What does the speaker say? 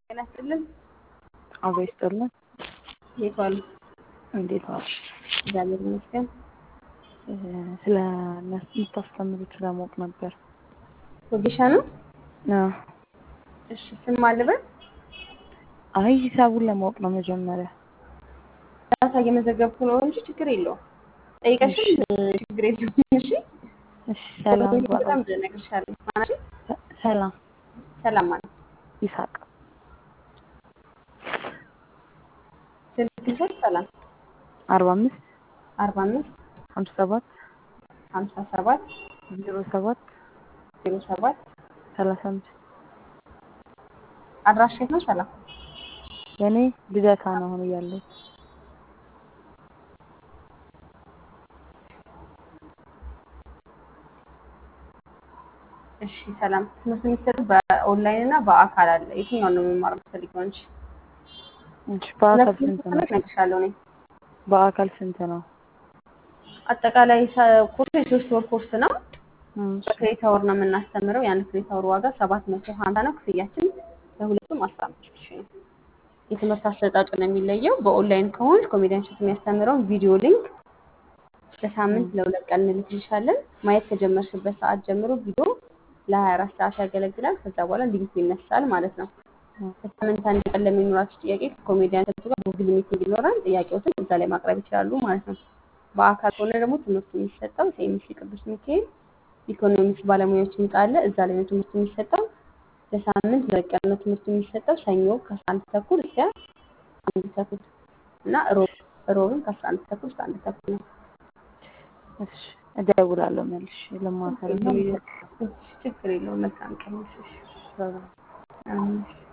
ጤና ይስጥልን። አብሮ ይስጥልን። እንዴት ዋሉ? እንዴት ዋልሽ? እግዚአብሔር ይመስገን። ስለ የምታስተምሩት ለማወቅ ነበር። ወጌሻ ነው? አዎ። እሺ ስም አለበት? አይ ሂሳቡን ለማወቅ ነው መጀመሪያ። ዳታ እየመዘገብኩ ነው እንጂ ችግር የለውም። ጠይቀሽም ችግር የለውም። እሺ እሺ ሰላም በጣም እነግርሻለሁ። ማናሽ ሰላም ሰላም ማለት ይሳቅ ስልክ ልሰጥ ሰላም አርባ አምስት አርባ አምስት ሀምሳ ሰባት ሀምሳ ሰባት ዜሮ ሰባት ዜሮ ሰባት ሰላሳ አምስት አድራሻ የት ነው? ሰላም የኔ ልደታ ነው አሁን እያለሁት። እሺ ሰላም። ትምህርት የሚሰጡ በኦንላይን እና በአካል አለ። የትኛውን ነው መማር የምትፈልጊው አንቺ? እሺ በአካል ሁለቱም ስንት ነው? ትምህርት እነግርሻለሁ እኔ። በአካል ስንት ነው? አጠቃላይ ሰ- ኮርሱ የሶስት ወር ኮርስ ነው። እሺ በክሬታ ወር ነው የምናስተምረው። የአንድ ክሬታ ወር ዋጋ ሰባት መቶ ሀምሳ ነው። ክፍያችን ለሁለቱም አስራ አምስት ሺህ ነው። የትምህርት አሰጣጡ ነው የሚለየው። በኦንላይን ከሆንሽ ኮሜዲያን ሸት የሚያስተምረውን ቪዲዮ ሊንክ ለሳምንት ለሁለት ቀን እንልክልሻለን። ማየት ከጀመርሽበት ሰዓት ጀምሮ ቪዲዮ ለሀያ አራት ሰዓት ያገለግላል። ከዛ በኋላ ሊንኩ ይነሳል ማለት ነው። ከሳምንት አንድ ቀን ለሚኖራችሁ ጥያቄ ከኮሜዲያን ሸቱ ጋር ጉግል ሚቲንግ ይኖራል። ጥያቄዎትን እዛ ላይ ማቅረብ ይችላሉ ማለት ነው። በአካል ከሆነ ደግሞ ትምህርቱ የሚሰጠው ሴሚሲ ቅዱስ ሚካኤል ኢኮኖሚክስ ባለሙያዎች ህንጻ አለ። እዛ ላይ ነው ትምህርቱ የሚሰጠው። ለሳምንት ሁለት ቀን ነው ትምህርቱ የሚሰጠው። ሰኞ ከአስራ አንድ ተኩል እስከ አንድ ተኩል እና ሮብ ሮብን ከአስራ አንድ ተኩል እስከ አንድ ተኩል ነው። እሺ እደውላለሁ መልሼ ለማከር ነው። ችግር የለውም። መልካም ቀን ይሁንልሽ። ሰላም አሜን።